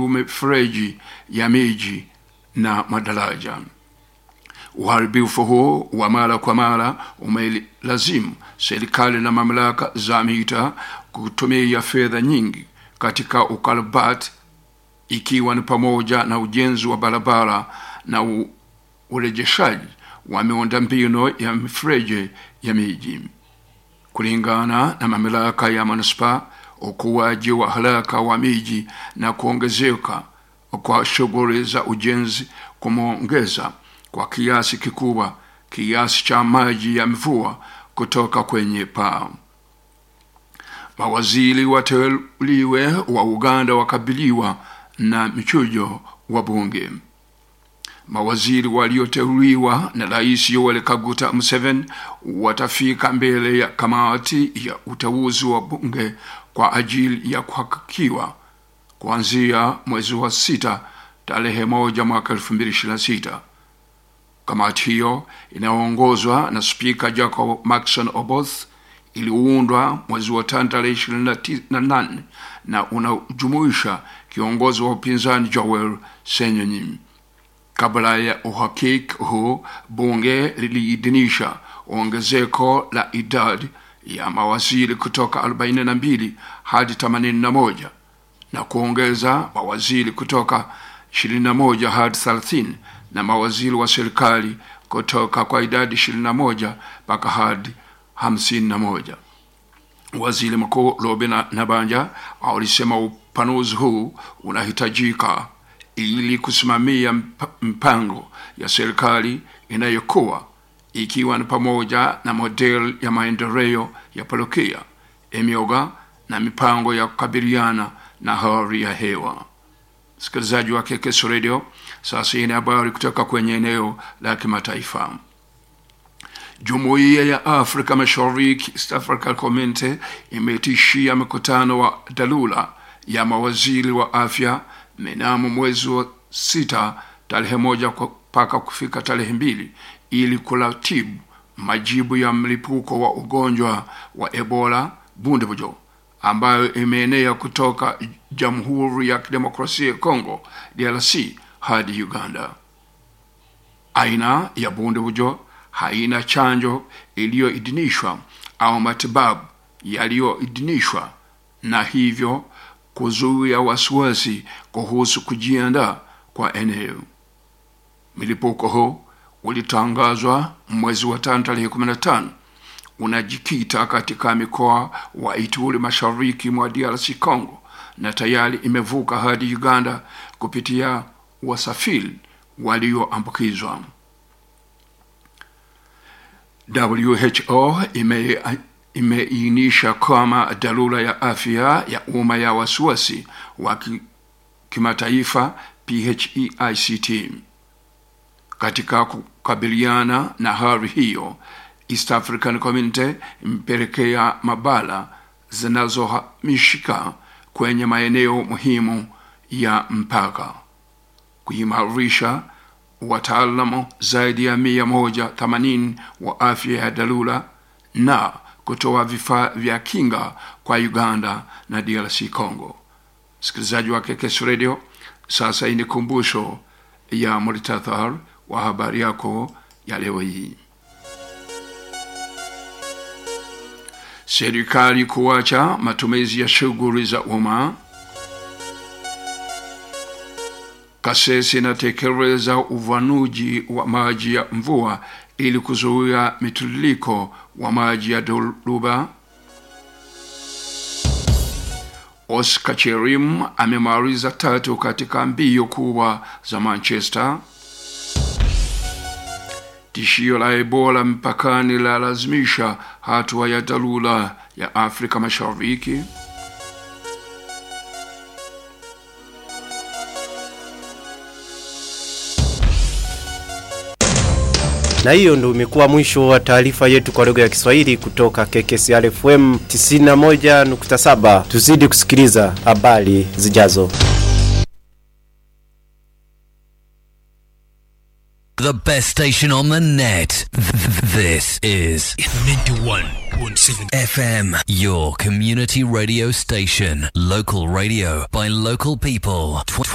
mifereji ya miji na madaraja. Uharibifu huo wa mara kwa mara umelazimu serikali na mamlaka za mita kutumia fedha nyingi katika ukarabati, ikiwa ni pamoja na ujenzi wa barabara na u, urejeshaji wa miundombinu ya mifereji ya miji. Kulingana na mamlaka ya manispaa, ukuaji wa haraka wa miji na kuongezeka kwa shughuli za ujenzi kumeongeza kwa kiasi kikubwa kiasi cha maji ya mvua kutoka kwenye paa. Mawaziri wateuliwe wa Uganda wakabiliwa na mchujo wa bunge. Mawaziri walioteuliwa na Rais Yoweri Kaguta Museveni watafika mbele ya kamati ya uteuzi wa bunge kwa ajili ya kuhakikiwa kuanzia mwezi wa sita tarehe moja mwaka elfu mbili ishirini na sita. Kamati hiyo inayoongozwa na Spika Jacob Maxon Oboth iliundwa mwezi wa tano tarehe ishirini na nane na unajumuisha kiongozi wa upinzani Joel Senyonyi. Kabla ya uhakiki huu, bunge liliidhinisha ongezeko la idadi ya mawaziri kutoka 42 hadi 81 na kuongeza mawaziri kutoka 21 hadi 30 na mawaziri wa serikali kutoka kwa idadi 21 mpaka hadi 51. Waziri Mkuu Robin Nabanja alisema upanuzi huu unahitajika ili kusimamia mpango ya serikali inayokuwa ikiwa ni pamoja na model ya maendeleo ya parokia, emyoga na mipango ya kukabiliana na hali ya hewa. Msikilizaji wa KKS Radio, sasa hii ni habari kutoka kwenye eneo la kimataifa. Jumuiya ya Afrika Mashariki, East African Community, imetishia mkutano wa dharura ya mawaziri wa afya mnamo mwezi wa sita tarehe moja mpaka kufika tarehe mbili ili kuratibu majibu ya mlipuko wa ugonjwa wa Ebola Bundibugyo ambayo imeenea kutoka Jamhuri ya Kidemokrasia ya Kongo DRC hadi Uganda. Aina ya Bundibugyo haina chanjo iliyoidhinishwa au matibabu yaliyoidhinishwa na hivyo kuzuia wasiwasi kuhusu kujiandaa kwa eneo. Milipuko huu ulitangazwa mwezi wa tano tarehe 15 unajikita katika mikoa wa Ituri mashariki mwa DRC Congo na tayari imevuka hadi Uganda kupitia wasafiri walioambukizwa. WHO ime imeainisha kama dharura ya afya ya umma ya wasiwasi wa kimataifa PHEICT. Katika kukabiliana na hali hiyo, East African Community imepelekea mabala zinazohamishika kwenye maeneo muhimu ya mpaka, kuimarisha wataalamu zaidi ya mia moja themanini wa afya ya dharura na kutoa vifaa vya kinga kwa Uganda na DRC Congo. Msikilizaji wa KKS Radio, sasa hii ni kumbusho ya muhtasari wa habari yako ya leo hii. Serikali kuacha matumizi ya shughuli za umma. Kasese inatekeleza uvanuji wa maji ya mvua ili kuzuia mitiririko wa maji ya dhoruba. Oscar Cherim amemaliza tatu katika mbio kubwa za Manchester. Tishio la Ebola mpakani la lazimisha hatua ya dharura ya Afrika Mashariki. na hiyo ndo imekuwa mwisho wa taarifa yetu kwa lugha ya Kiswahili kutoka KKCR FM 91.7. Tuzidi kusikiliza habari zijazo. The best station on the net. This is 91.7 FM, your community radio station. Local radio by local people.